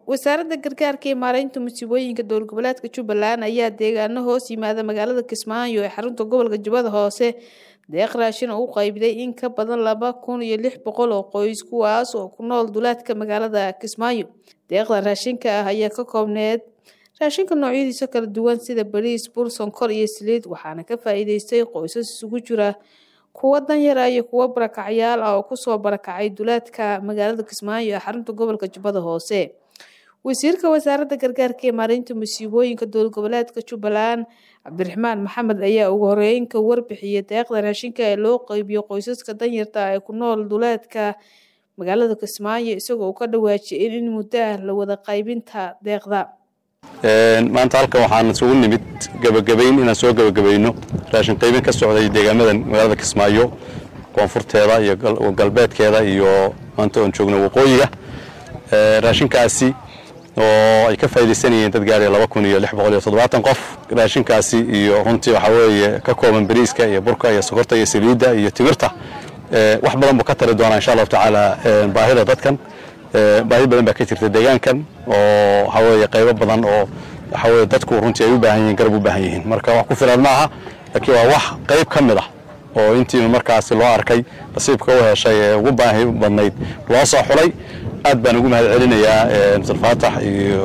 wasaaradda gargaarka iyo maareynta musiibooyinka dowlad goboleedka jubbaland ayaa deegaano hoos yimaada magaalada kismaayo ee xarunta gobolka jubbada hoose deeq raashin oo u qaybiday in ka badan laba kun iyo lix boqol oo qoys kuwaas oo ku nool duleedka magaalada kismaayo deeqdan raashinka ah ayaa ka koobneed raashinka noocyadiisa kala duwan sida bariis bur sonkor iyo saliid waxaana ka faa-iideystay qoysas isugu jira kuwa danyara iyo kuwo barakacyaal ah oo kusoo barakacay duleedka magaalada kismaayo ee xarunta gobolka jubbada hoose wasiirka wasaaradda gargaarka iyo maareynta musiibooyinka dowlad goboleedka jubbaland cabdiraxmaan maxamed ayaa ugu horeyn ka warbixiyay deeqda raashinka ee loo qeybiyo qoysaska danyarta ee ku nool duleedka magaalada kismaayo isagoo uu ka dhawaajiyay in muddo ah la wada qaybinta deeqda maanta halkan waxaan isugu nimid gebagabayn inaan soo gebagabayno raashin qaybin ka socday deegaamadan magaalada kismaayo koonfurteeda iyo galbeedkeeda iyo maanta oon joogno waqooyiga raashinkaasi oo ay ka faaidaysanayeen dad gaaraya laba kun iyo lix boqol iyo toddobaatan qof raashinkaasi iyo runtii waxaa weeye ka kooban bariiska iyo burka iyo sokorta iyo saliidda iyo timirta wax badan buu ka tari doonaa insha allahu tacaala baahida dadkan baahi badan baa ka jirta deegaankan oo waxaa weeye qaybo badan oo waxaa weye dadku runtii ay u baahan yihiin garab u baahan yihiin marka wax ku filan maaha laakiin waa wax qayb ka mid ah oo intii markaasi loo arkay nasiibka u heshay ee ugu baahi badnayd loo soo xulay aad baan ugu mahad celinayaa abdulfaatax iyo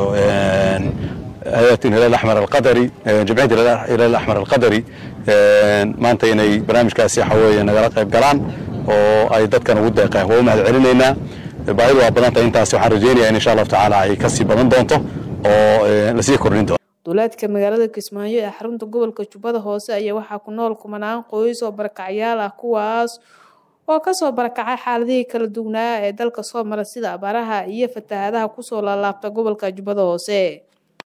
hay-at hilal axmar alqadari jamciyadda hilal axmar alqadari maanta inay barnaamijkaasi waxa weeye nagala qayb galaan oo ay dadkan ugu deeqeen waa u mahad celinaynaa baahidu waa badan tahay intaasi waxaan rajaynayaa in insha allahu tacaala ay kasii badan doonto oo lasii kordhin doonto duleedka magaalada kismaayo ee xarunta gobolka jubbada hoose ayaa waxaa ku nool kumanaan qoys oo barakacyaal ah kuwaas oo kasoo barakacay xaaladihii kala duwnaa ee dalka soo mara sida abaaraha iyo fatahaadaha kusoo laalaabta gobolka jubbada hoose